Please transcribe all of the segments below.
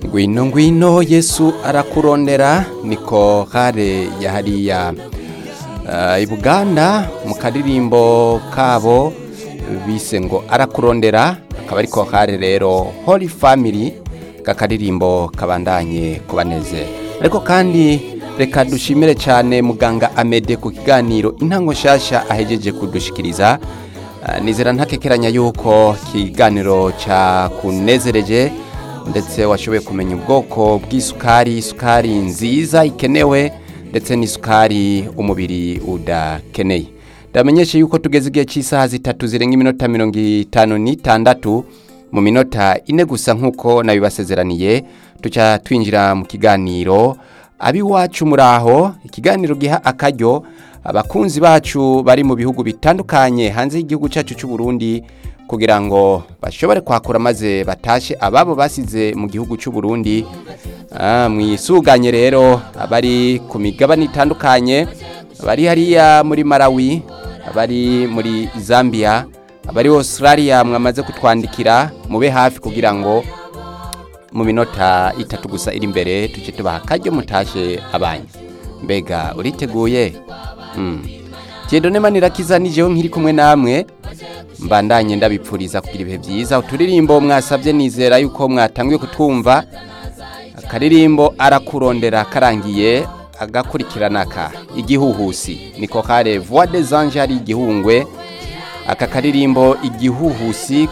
ngwino ngwino yesu arakurondera niko kare ya hariya uh, i buganda mu karirimbo kabo bise ngo arakurondera akaba ariko kare rero holy family kakaririmbo kabandanye kubanezera ariko kandi reka dushimire cyane muganga amede ku kiganiro intango nshasha ahejeje kudushikiriza Uh, nizera ntakekeranya yuko kiganiro cyakunezereje ndetse washoboye kumenya ubwoko bw'isukari isukari nziza ikenewe ndetse n'isukari umubiri udakeneye ndamenyeshe yuko tugeze igihe cy'isaha zitatu zirenga iminota mirongo itanu n'itandatu mu minota ine gusa nk'uko nabibasezeraniye tuca twinjira mu kiganiro abiwacu muraho ikiganiro giha akaryo abakunzi bacu bari mu bihugu bitandukanye hanze y'igihugu cyacu cy'u Burundi kugira ngo bashobore kwakura maze batashe ababo basize mu gihugu cy'u Burundi ah, mwisuganye rero abari ku migabane itandukanye abari hariya muri Malawi abari muri Zambia abari Australia mwamaze kutwandikira mube hafi kugira ngo mu minota itatu gusa iri imbere tuce tubaha akaryo mutashe abanyu mbega uriteguye Kiedone manirakiza nijeho nkiri kumwe namwe mbandanye ndabipfuriza kugira ibihe byiza uturirimbo mwasabye nizera yuko mwatangiye kutwumva akaririmbo arakurondera karangiye agakurikirana ka igihuhusi niko kare voix des anges ari igihungwe aka karirimbo igihuhusi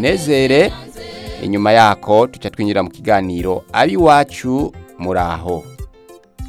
kakunezere inyuma yako tuca twinjira mu kiganiro abiwacu muraho